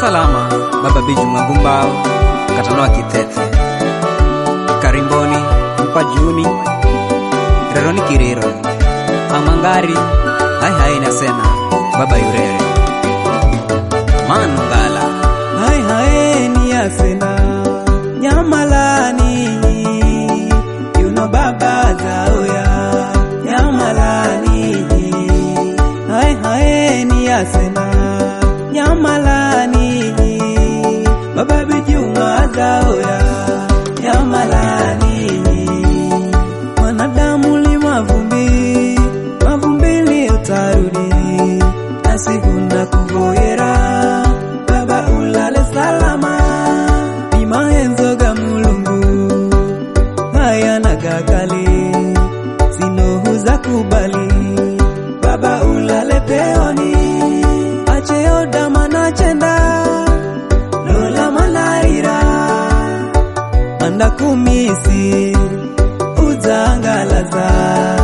salama baba biju mwagumbao katanoa kithethe karimboni mpajuni reroni kiriro amangari hai hai nasena baba yurere manungala hai hai ni asena nyamalani yuno baba zaoya nyamalani hai hai ni asena nyamalani baba bijuma zaoya nyamalani mwanadamu li mavumbi mavumbini utarudi nasikuna kuvoyera baba ulale salama imahenzoga mulungu haya nagakale sinohuza kubali baba ulale peoni acheodama nachenda lola malaira anda kumisi uzangalaza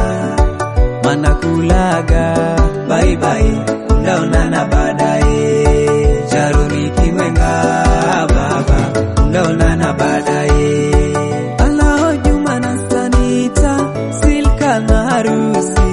manakulaga baibai ndaonana baadaye charuni kimwenga baba ndaonana baadaye alao juma na sanita silka na harusi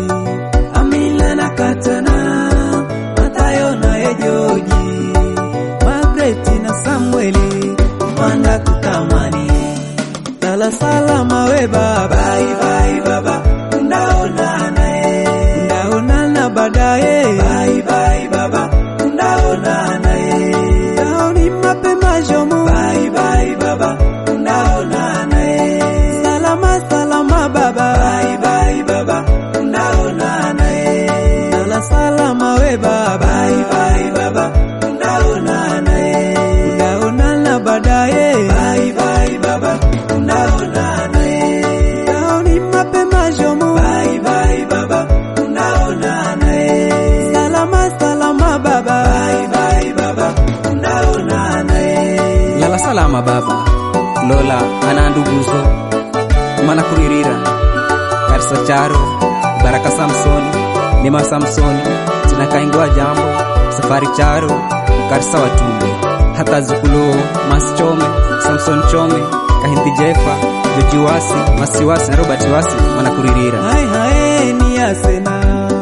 amila na katana matayo na ejoji magreti na samueli manda kutamani lala salama we baba bye bye baba ndaonana eh ndaonana baadaye bye bye baba ndaonana eh ndaoni mapema jomo bye bye baba ndaonana eh salama salama baba bye bye baba ndaonana eh lala salama we baba bye bye baba ndaonana eh ndaonana baadaye bye bye baba ndaonana eh ndaoni mapema jomo bye bye baba ndaonana eh salama salama baba bye bye baba ndaonana eh lala salama baba lola ana nduguzo mana kuririra karisa charo baraka samsoni nema samsoni tinakaingiwa jambo safari charo karisa watumbe hata zukuluo masichome samson chome kahindi jefa jojiwasi masiwasi na robert wasi wanakuririra hai hai ni asena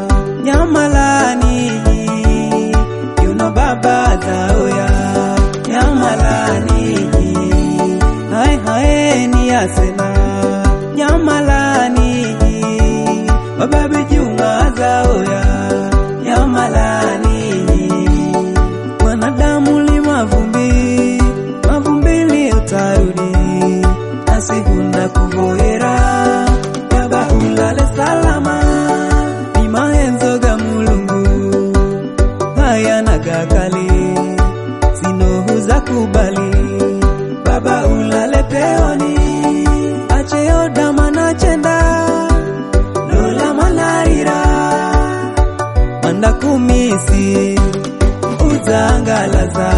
nyamalani yuno baba zaoya nyamalani hai hai ni asena nyamalani baba bijuma zaoya nyamalani mwanadamu li mavumbi mavumbili utarudi asihunda kuvoyera baba ulale salama ni mahenzoga mulungu haya nagakale sinohuza kubali baba ulale peoni acheodama nachenda lola malaira manda kumisi uzangalaza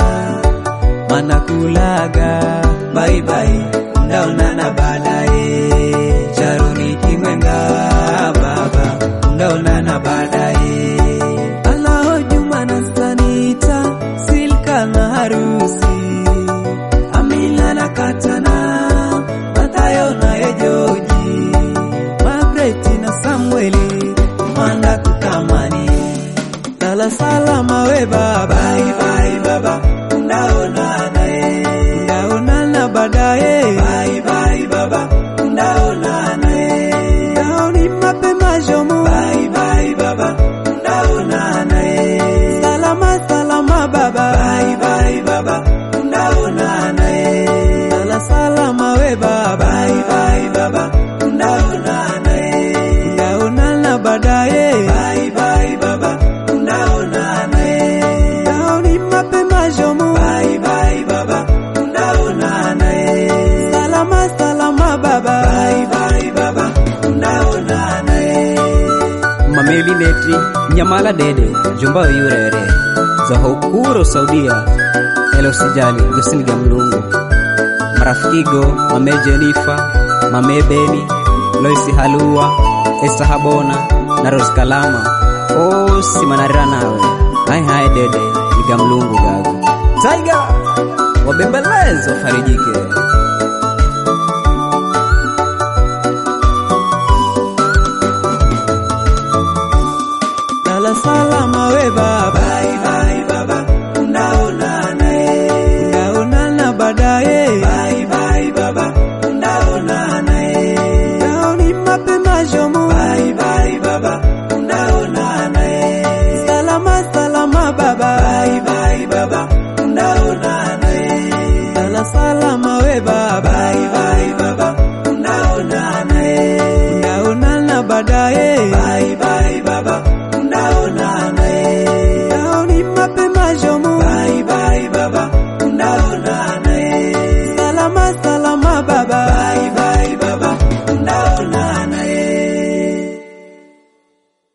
manakulaga baibai ndaonana baadaye charuni kimwenga baba ndaonana baadaye alao juma na sanita silka na harusi amila na katana matayo na ejoji magreti na samueli manda kutamani lala salama we baba bye bye baba ndaonana eh ndaonana baadaye bye bye baba ndaonana eh ndaoni mapema jomo bye bye baba ndaonana eh salama salama baba bye bye baba ndaonana eh lala salama we baba bye bye baba ndaonana eh ndaonana baadaye bye bye baba ndaonana eh ndaoni mapema jomo bye bye baba ndaonana eh salama salama baba bye bye baba ndaonana eh mameli netri nyamala dede jumba yurere zahokuro saudia elosijali gosiniga mlungu marafikigo mame jenifa mame beni loisi halua esta habona na rose kalama osi manarira nawe hai hai dede iga mlungu gago Tiger wabembeleze wafarijike. Lala salama we baba. Bye bye baba. Ndaonana eh. Ndaonana baadaye. Bye bye baba. Ndaonana eh. Ndaoni mapema shomo. Bye bye baba. Ndaonana eh. Salama salama baba. Bye bye baba. Ndaonana eh. Lala salama we baba. Bye bye baba. Ndaonana eh. Ndaonana baadaye.